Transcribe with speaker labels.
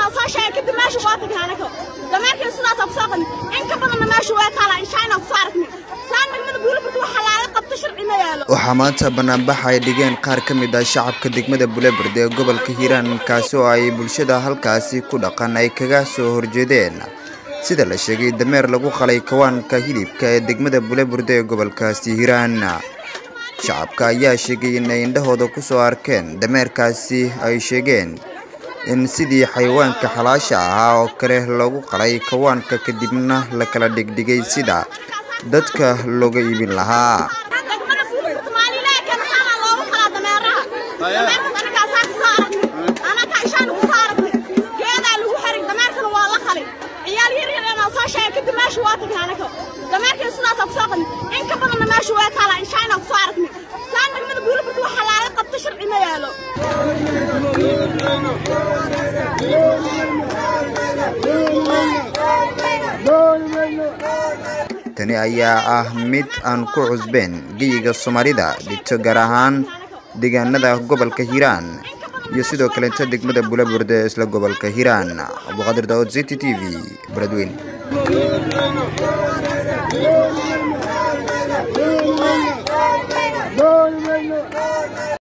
Speaker 1: oo soo sheegay kadib meesha waa tagnay anaga dameerkii sidaas ku soo qadnay in ka badanna meesha waa taala inshaayna ku soo aragnay saan degmada buulaburta waxa laaga qabto sharci ma yaalo
Speaker 2: waxaa maanta banaanbax ay dhigeen qaar ka mid ah shacabka degmada buleburd ee gobolka hiiraan kaasi oo ay bulshada halkaasi ku dhaqan ay kaga soo horjeedeen sida la sheegay dameer lagu qalay kawaanka hilibka ee degmada buleburd ee gobolkaasi hiiraan shacabka ayaa sheegay inay indhahooda ku soo arkeen dameerkaasi ay sheegeen in sidii xayawaanka xalaasha ahaa oo kale loogu qalay kawaanka kadibna la kala dhigdhigay sida dadka looga iibin lahaa
Speaker 1: degmada buulaburta maalilaha kana saana loogu qalaa dameeraha dameerkas anagaa saa ku soo aragnay anagaa inshaana ku soo aragnay geedaa lagu xiray dameerkana waa la qalay ciyaal yar yar inaan soo sheegay kadib meesha waa tagnay anaga dameerkii sidaas ku soo qadnay in ka badanna meesha waa taala inshaayna ku soo aragnay saan degmada buulaburta waxa laaga qabto sharci ma yaalo
Speaker 2: tani ayaa ah mid aan ku cusbeen geyiga soomaalida dhigto gaar ahaan deegaanada gobolka hiiraan iyo sidoo kaleeto degmada buleburd ee isla gobolka hiiraan abduqaadir daawud city t v beledweyn